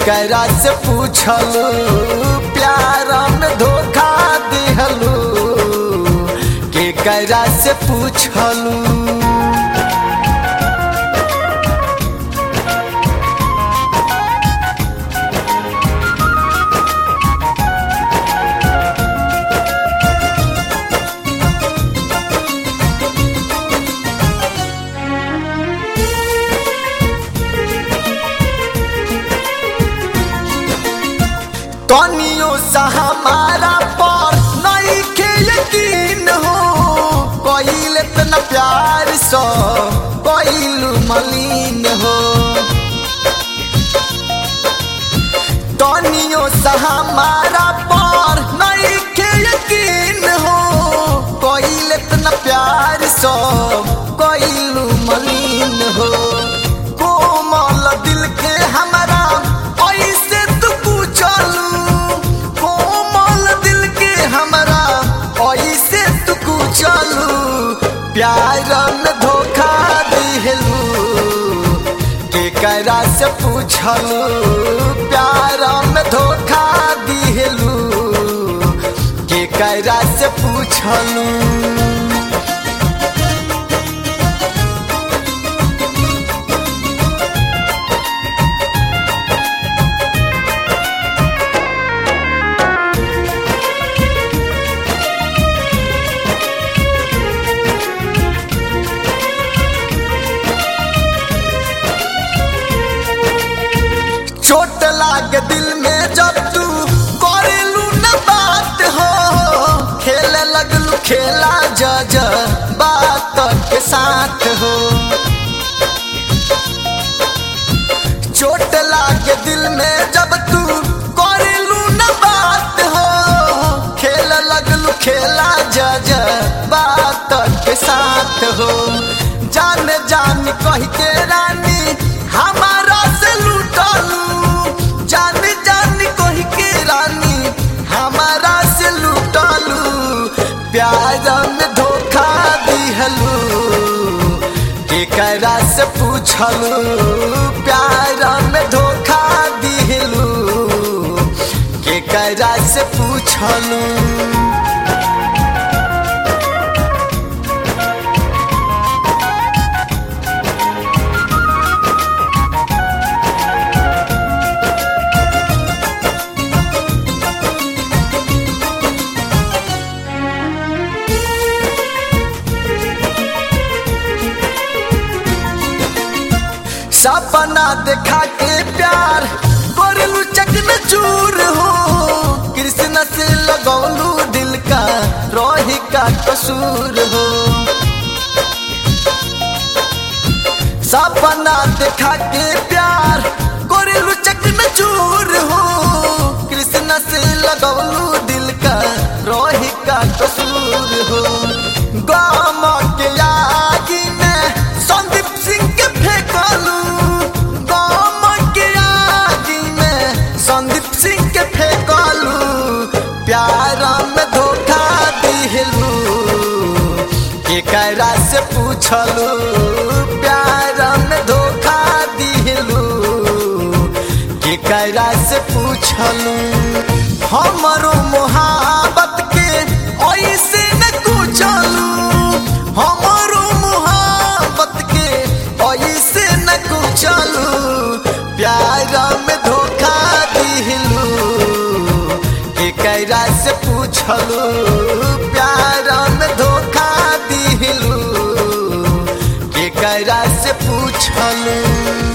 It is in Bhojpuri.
केकरा से पूछलू प्यार में धोखा दिहलू केकरा से पूछलू कनियो सा हमारा पर नहीं के यकीन हो कोइल इतना प्यार सो कोइल मलिन हो कनियो सा हमारा पर नहीं के यकीन हो कोइल इतना प्यार सो कोइल मलिन हो कोमल दिल के हमारा ऐसे तू पूछलू कोमल दिल के हमारा ऐसे तू पूछलू प्यार में धोखा दिहलू केकरा से पूछलू प्यार में धोखा दिहलू केकरा से पूछलू चोट लागे दिल में जब तू करेलू न बात हो खेले लगलू खेला जज बात के साथ हो चोट लागे दिल में जब तू करेलू न बात हो खेले लगलू खेला जज बात के साथ हो जान जान कह के रानी हमारा से लूटलू जान जान कह के रानी हमारा से लूटलू प्यार में धोखा दिहलू केकरा से पूछलू प्यार में धोखा दिहलू केकरा से पूछलू सपना देखा के प्यार करलू चकन चूर हो कृष्ण से लगौलू दिल का रोही का कसूर हो सपना देखा के प्यार करलू चकन चूर हो कृष्ण से लगौलू दिल का रोही का कसूर हो गाम के आगी में संदीप सिंह के फेंकलू गाम के आगी में संदीप सिंह के फेंकलू प्यार में धोखा दिहलू केकरा से पूछलू प्यार में धोखा दिहलू केकरा से पूछलू हमरो मोहब्बत के ऐसे न कुचलू हमरो मोहब्बत के ऐसे न कुचलू प्यार में धोखा दिहलू केकरा से पूछलू प्यार में धोखा दिहलू केकरा से पूछलू